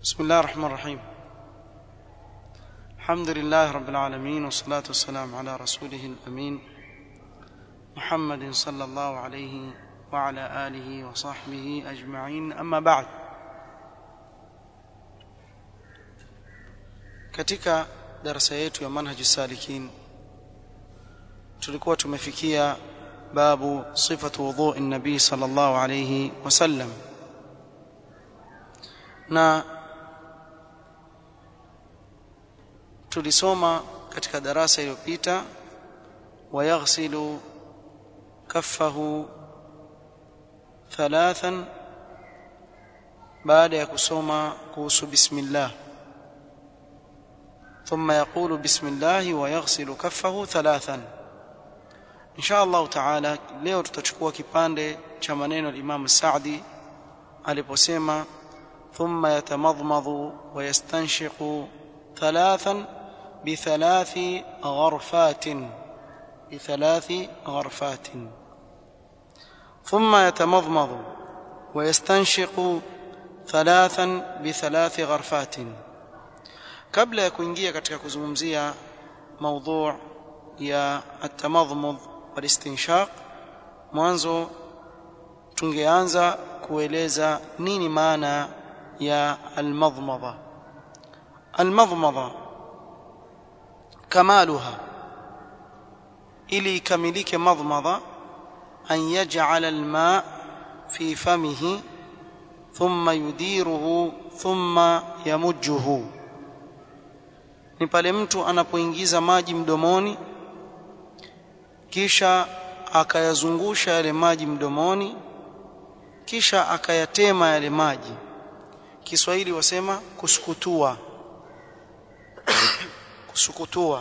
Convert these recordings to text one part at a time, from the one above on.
بسم الله الرحمن الرحيم الحمد لله رب العالمين والصلاة والسلام على رسوله الأمين محمد صلى الله عليه وعلى آله وصحبه أجمعين أما بعد katika darasa yetu ya manhaj salikin tulikuwa tumefikia babu sifatu wudhu'i nabii sallallahu alayhi wasallam na tulisoma katika darasa iliyopita wayaghsilu kaffahu thalathan baada ya kusoma kuhusu bismillah ثم يقول بسم الله ويغسل كفه ثلاثا ان شاء الله تعالى leo tutachukua kipande cha maneno al-Imam Sa'di aliposema ثم يتمضمض ويستنشق ثلاثا بثلاث غرفات بثلاث غرفات ثم يتمضمض ويستنشق ثلاثا بثلاث غرفات kabla ya kuingia katika kuzungumzia maudhu ya atamadhmudh walistinshaq mwanzo tungeanza kueleza nini maana ya almadhmadha almadhmadha kamaluha ili ikamilike madhmadha an yaj'ala alma fi famihi thumma yudiruhu thumma yamujjuhu ni pale mtu anapoingiza maji mdomoni kisha akayazungusha yale maji mdomoni kisha akayatema yale maji Kiswahili wasema kusukutua kusukutua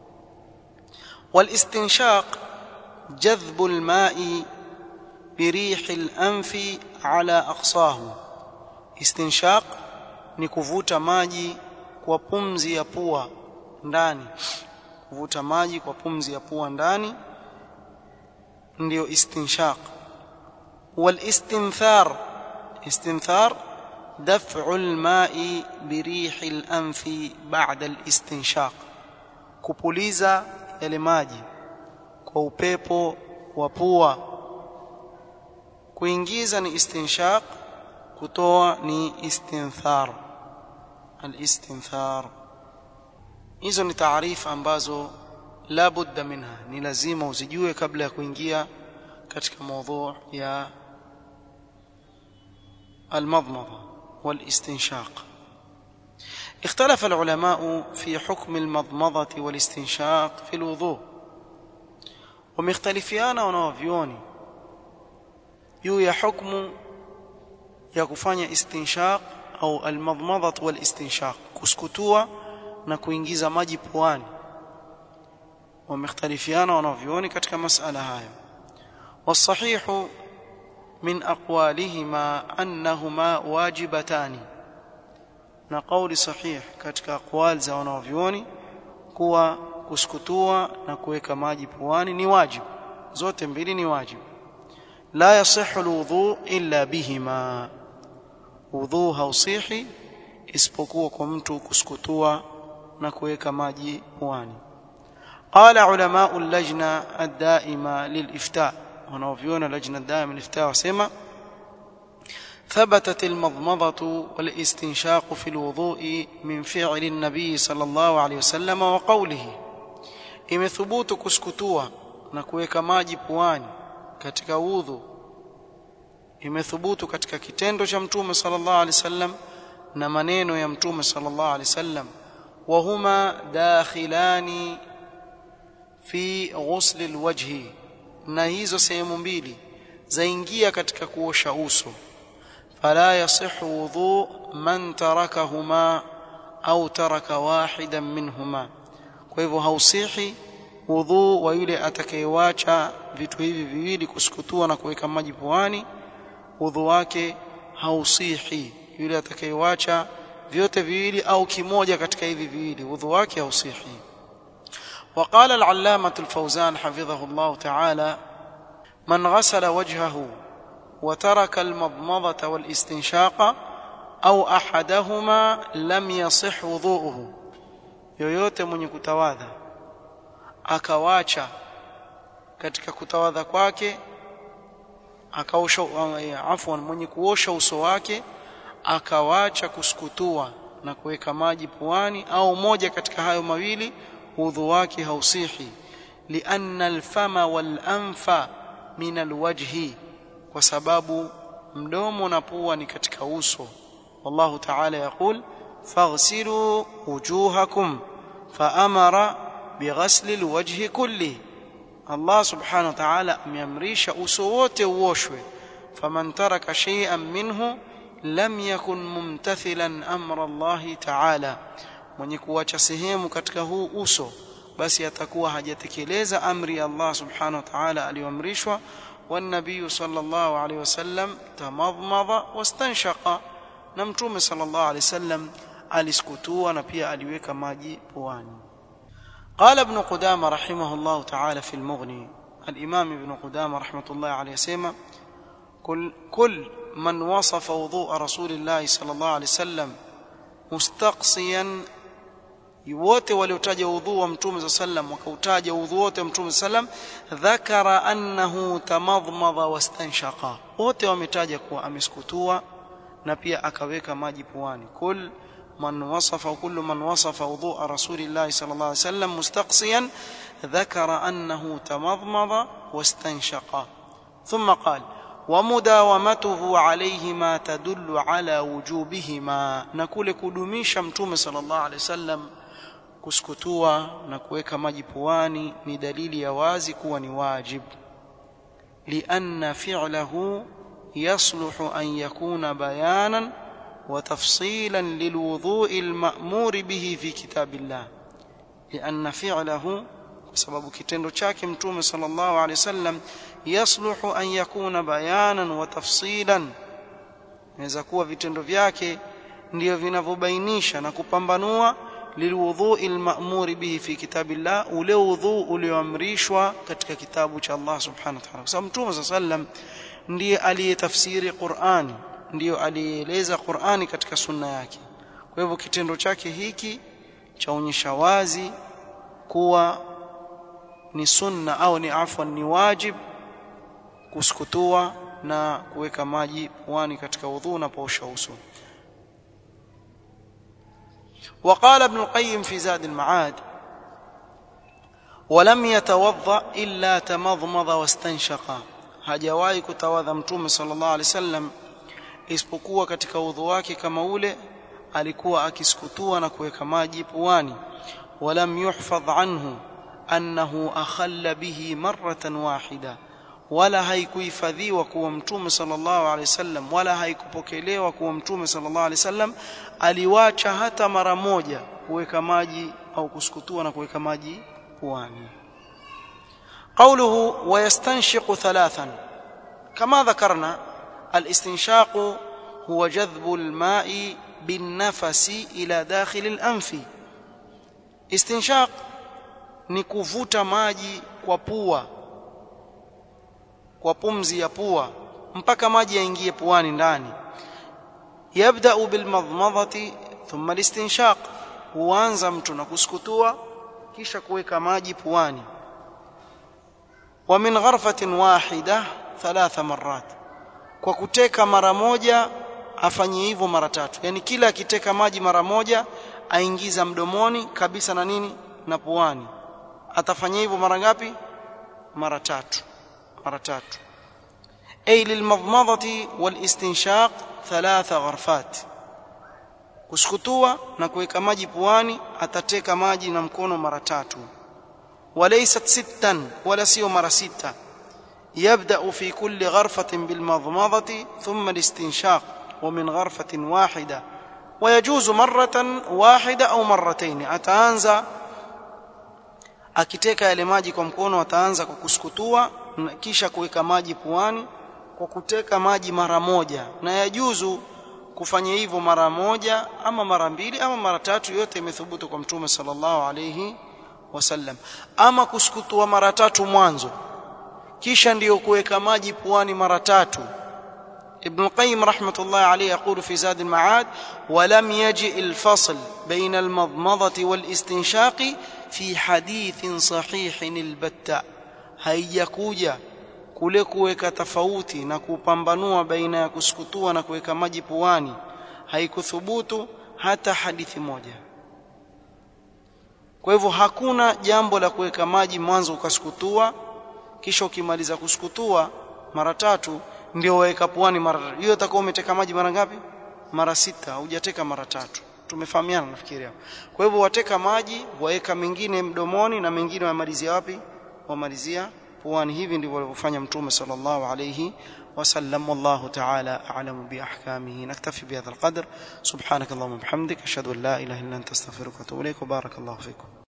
والاستنشاق جذب الماء بريح الأنف على أقصاه استنشاق ni kuvuta maji kwa pumzi ya pua ndani kuvuta maji kwa pumzi ya pua ndani ndio istinshaq والاستنثار استنثار دفع الماء بريح الأنف بعد الاستنشاق kupuliza yale maji kwa upepo wa pua kuingiza ni istinshaq kutoa ni istinthar الاستنثار hizo ni taarifa ambazo la budda minha ni lazima uzijue kabla ya kuingia katika mada ya المضمضه والاستنشاق اختلف العلماء في حكم المضمضه والاستنشاق في الوضوء ومختلفيana wanavyoni juu ya hukumu ya kufanya istinshaq au almadmadha walistinshaq kuskutua na kuingiza maji puani wamekhtalifiana wanavyuoni katika masala hayo والصحيح من اقوالهما انهما واجبتان na kauli sahih katika aqwal za wanavyuoni kuwa kuskutua na kuweka maji puani ni wajibu zote mbili ni wajibu la yasihhu alwudu illa bihima udhu hausihi isipokuwa kwa mtu kuskutua na kuweka maji puani qala ulama al-lajna ad-daima lil-ifta wanaoviona lajna ad-daima lil-ifta wasema ثبتت المضمضة والاستنشاق في الوضوء من فعل النبي صلى الله عليه وسلم وقوله imethubutu kuskutua na kuweka maji puani katika udhu imethubutu katika kitendo cha mtume sallallahu alaihi wasallam na maneno ya mtume sallallahu alaihi wasallam wa huma dakhilani fi ghusl alwajhi na hizo sehemu mbili zaingia katika kuosha uso fala yasihu wudhu man tarakahuma au taraka wahidan minhuma kwa hivyo hausihi wudhu wa yule atakayewacha vitu hivi viwili kusukutua na kuweka maji puani udhu wake hausihi yule atakayewacha vyote viwili au kimoja katika hivi viwili udhu wake hausihi وقال العلامة الفوزان حفظه الله تعالى من غسل وجهه وترك المضمضة والاستنشاق au ahadahuma lam yasih wudhu'uhu yoyote mwenye kutawadha akawacha katika kutawadha kwake akaosha afwan mwenye kuosha uso wake akawacha kusukutua na kuweka maji puani au moja katika hayo mawili udhu wake hausihi lianna alfama walanfa min alwajhi kwa sababu mdomo na pua ni katika uso wallahu ta'ala yaqul faghsilu wujuhakum faamara bighasli alwajhi kulli Allah subhanahu wa ta'ala ameamrisha uso wote uoshwe faman taraka shay'an minhu lam yakun mumtathilan amra Allah ta'ala mwenye kuacha sehemu katika huu uso basi atakuwa hajatekeleza amri ya Allah subhanahu wa ta'ala aliyoamrishwa والنبي صلى الله عليه وسلم تمضمض واستنشق na mtume sallallahu alaihi wasallam aliskutua na pia aliweka maji puani قال ابن قدامه رحمه الله تعالى في المغني الامام ابن قدامه رحمه الله عليه سيما كل كل من وصف وضوء رسول الله صلى الله عليه وسلم مستقصيا wote waliotaja udhu wa mtume sa sallam wakautaja udhu wote wa mtume sallam dhakara annahu tamadhmadha wastanshaqa wote wametaja kuwa ameskutua na pia akaweka maji puani kul man wasafa kullu man wasafa wudhu rasulillah sallallahu alaihi wasallam mustaqsiyan dhakara annahu tamadhmadha wastanshaqa thumma qala ومداومته عليهما تدل على وجوبهما na kule kudumisha mtume sallallahu alaihi wasallam kusukutua na kuweka maji puani ni dalili ya wazi kuwa ni wajib lianna fi'lahu yasluhu an yakuna bayanan wa tafsilan lilwudhu'i alma'mur bihi fi kitabillah lianna fi'lahu kwa sababu kitendo chake mtume sallallahu alaihi wasallam yasluhu an yakuna bayanan wa tafsilan inaweza kuwa vitendo vyake ndio vinavyobainisha na kupambanua lilwudhu'i alma'muri bihi fi kitabillah ule udhu ulioamrishwa katika kitabu cha Allah subhanahu wa ta'ala kwa sababu mtume sallam ndiye aliyetafsiri Qur'ani ndiyo alieleza Qur'ani katika sunna yake kwa hivyo kitendo chake hiki chaonyesha wazi kuwa ni sunna au ni afwan ni wajib kusukutua na kuweka maji puani katika udhu unapoosha uso وقال ابن القيم في زاد المعاد ولم يتوضا الا تمضمض واستنشق hajawahi kutawadha mtume sallallahu alaihi wasallam isipokuwa katika udhu wake kama ule alikuwa akisukutua na kuweka maji puani walam yuhfadh anhu annahu akhalla bihi marratan wahida wala haikuhifadhiwa kuwa mtume sallallahu alaihi wasallam wala haikupokelewa kuwa mtume sallallahu alaihi wasallam aliwacha hata mara moja kuweka maji au kusukutua na kuweka maji puani قوله ويستنشق ثلاثا كما ذكرنا الاستنشاق هو جذب الماء بالنفس الى داخل الانف استنشاق ni kuvuta maji kwa pua kwa pumzi ya pua mpaka maji yaingie puani ndani yabda'u bilmadmadhati thumma listinshaq huanza mtu na kusukutua kisha kuweka maji puani wa min gharfatin wahida thalatha marrat kwa kuteka mara moja afanye hivyo mara tatu yani kila akiteka maji mara moja aingiza mdomoni kabisa na nini na puani atafanya hivyo mara ngapi mara tatu mara tatu ay lilmadmadati walistinshaq thalatha gharfat kusukutua na kuweka maji puani atateka maji na mkono mara tatu walaysat sittan wala sio mara sita يبدا في كل غرفه بالمضمضه ثم الاستنشاق ومن غرفه واحده ويجوز مره واحده او مرتين ataanza akiteka yale maji kwa mkono ataanza kwa kusukutua kisha kuweka maji puani kwa kuteka maji mara moja na yajuzu kufanya hivyo mara moja ama mara mbili ama mara tatu yote imethubutu kwa mtume sallallahu alayhi wasallam ama kusukutua mara tatu mwanzo kisha ndiyo kuweka maji puani mara tatu ابن القيم رحمة الله عليه يقول في زاد المعاد ولم يجئ الفصل بين المضمضة والاستنشاق في حديث صحيح البتة haijakuja kule kuweka tofauti na kupambanua baina ya kusukutua na kuweka maji puani haikuthubutu hata hadithi moja kwa hivyo hakuna jambo la kuweka maji mwanzo ukasukutua kisha ukimaliza kusukutua mara tatu ndio waweka puani mara tatu hiyo utakuwa umeteka maji mara ngapi mara sita hujateka mara tatu tumefahamiana nafikiri hapo kwa hivyo wateka maji waweka mengine mdomoni na mengine wamalizia wapi wamalizia puani hivi ndivyo alivyofanya mtume sallallahu alayhi وسلم والله تعالى أعلم بأحكامه نكتفي بهذا القدر سبحانك اللهم وبحمدك أشهد أن لا إله إلا أنت استغفرك وأتوب إليك وبارك الله فيكم